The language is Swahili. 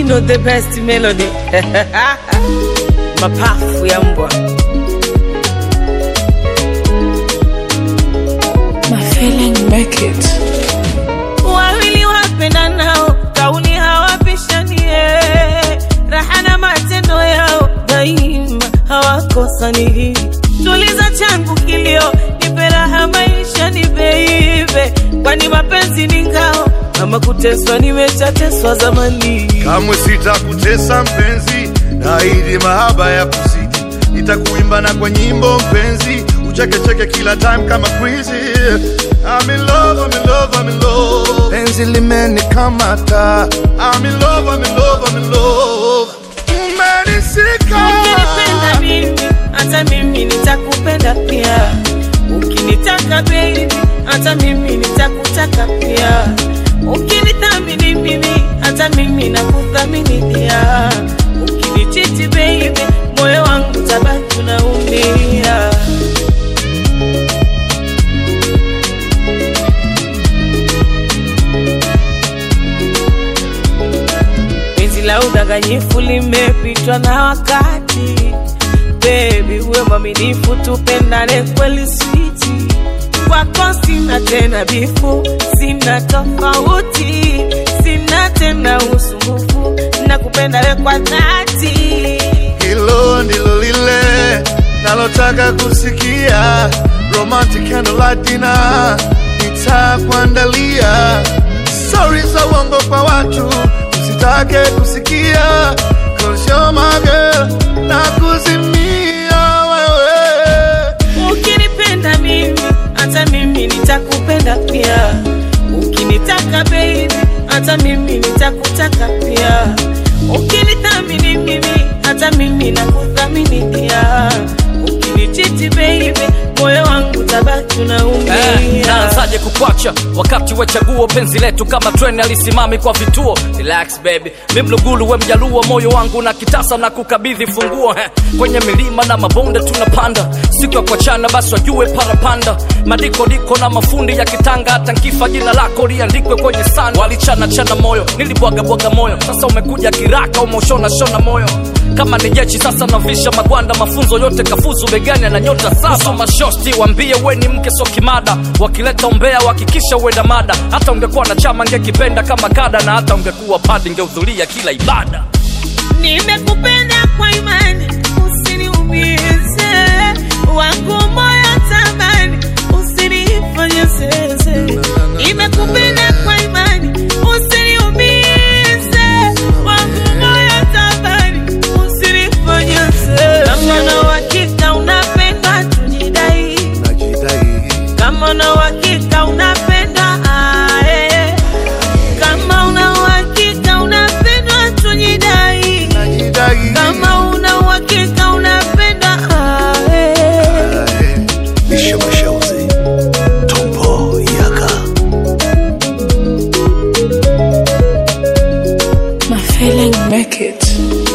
know the best melody mapafu ya mbwa My feeling make it. wawili wapendanao kauli hawapishanie raha na matendo yao daima hawakosani tuliza changu kilio nipe raha maisha ni beibe kwani mapenzi ni ngao ama kuteswa nimeshateswa zamani kamwe sitakutesa mpenzi naahidi mahaba ya kuzidi nitakuimba na kwa nyimbo mpenzi uchekecheke kila time kama crazy I'm in love, I'm in love, I'm in love. penzi limenikamata I'm in love, I'm in love, I'm in love. umenisika ukinipenda mimi hata mimi nitakupenda pia ukinitaka baby hata mimi nitakutaka pia ukinithamini mimi hata mimi nakuthamini pia ukinichiti baby moyo wangu tabaki unaumia penzi la udanganyifu limepitwa na wakati bebi uwe mwaminifu tupendane kweli switi kwako sina tena bifu sina tofauti sina tena usumbufu na kupenda we kwa dhati hilo ndilo lile nalotaka kusikia romantic candlelight dinner nitakuandalia stori za uongo kwa watu usitake kusikia cause you're my girl na kuzimia wewe ukinipenda mimi hata mimi nitakupenda pia ukinitaka baby hata mimi nitakutaka pia ukinithamini mimi hata mimi nakuthamini pia ukinichiti baby moyo wangu tabaki Eh, unaumia naanzaje kukwacha wakati wa chaguo penzi letu kama treni alisimami kwa vituo relax baby mi mlugulu we mjaluo moyo wangu na kitasa na kukabidhi funguo eh, kwenye milima na mabonde tunapanda siku ya kuachana basi wajue parapanda madikodiko na mafundi ya kitanga hata nkifa jina lako liandikwe kwenye sanda walichana chana moyo nilibwagabwaga moyo sasa umekuja kiraka umeushona shona moyo kama ni jeshi sasa navisha magwanda mafunzo yote kafuzu begani na nyota saba mashosti wambie we ni mke so kimada wakileta umbea wakikisha uenda mada hata ungekuwa na chama ngekipenda kama kada na hata ungekuwa padi ngehudhuria kila ibada nimekupenda kwa imani usiniumize wangu moyo tamani usinifanye zeze nimekupenda kwa imani usiniumize wangu moyo tamani usinifanye zeze kama na uhakika unapenda tujidai najidai kama una uhakika unapenda ae. kama una uhakika unapendwa tujidai najidai kama una uhakika unapenda ae. Bisho Mashauzi Tombo Yaka My feeling make it.